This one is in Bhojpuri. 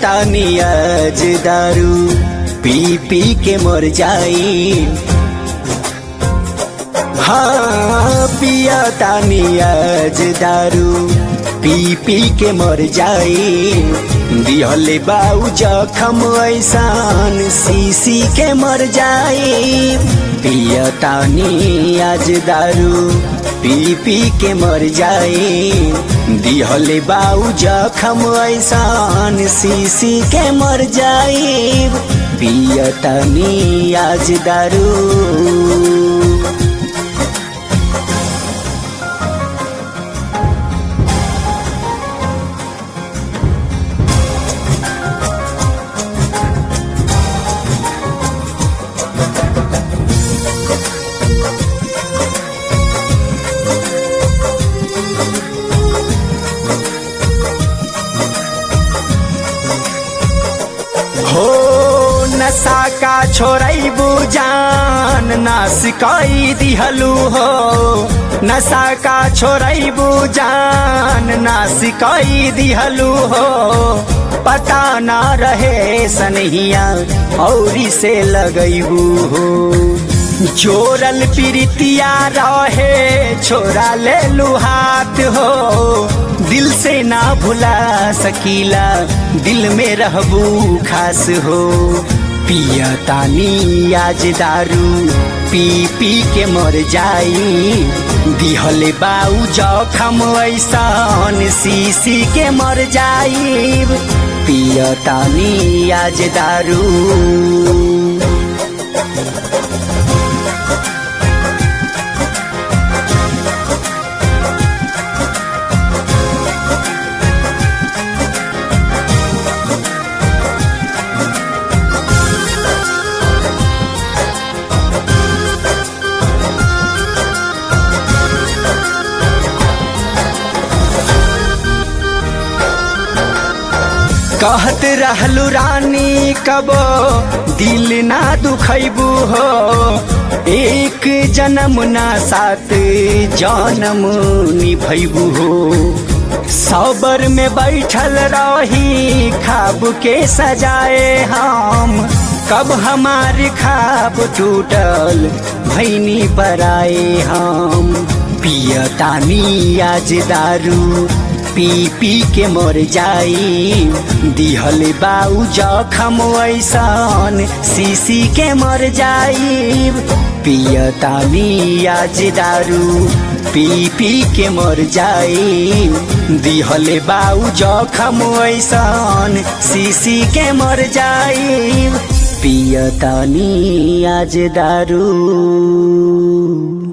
तानी आज दारू पी पी के मर जाई हाँ पिया तानी आज दारू पी पी के मर जाई दिहले बाऊ जखम ऐसान सीसी के मर जाई पिया तानी आज दारू पी पी के मर जाई दिहले बाऊ जखम ऐसान सीसी के मर जाई पिया तानी आज दारू हो नशा का छोड़बू जान ना सिकाई दिहलू हो नशा का छोड़बू जान ना सिकाई दिहलू हो पता ना रहे सनहिया औरी से लगैबू हो जोरल प्रीतिया रहे छोरा ले हाथ हो दिल से ना भुला सकीला दिल में रहबू खास हो पिया तानी आज दारू पी पी के मर जाई दिहले बाऊ जखम ऐसन सीसी के मर जाई पिया तानी आज दारू कहत रहलू रानी कबो दिल ना दुखैबू हो एक जन्म ना सात जन्म निभैबू हो सबर में बैठल रही खाब के सजाए हम कब हमार खाब टूटल भैनी बराए हम पियतानी आज दारू पी पी के मर जाई दिहल बाऊ जखम ऐसन सीसी के मर जाई पियतानी आज दारू पी पी के मर जाई दिहल बाऊ जखम ऐसन सीसी के मर जाई पियतानी आज दारू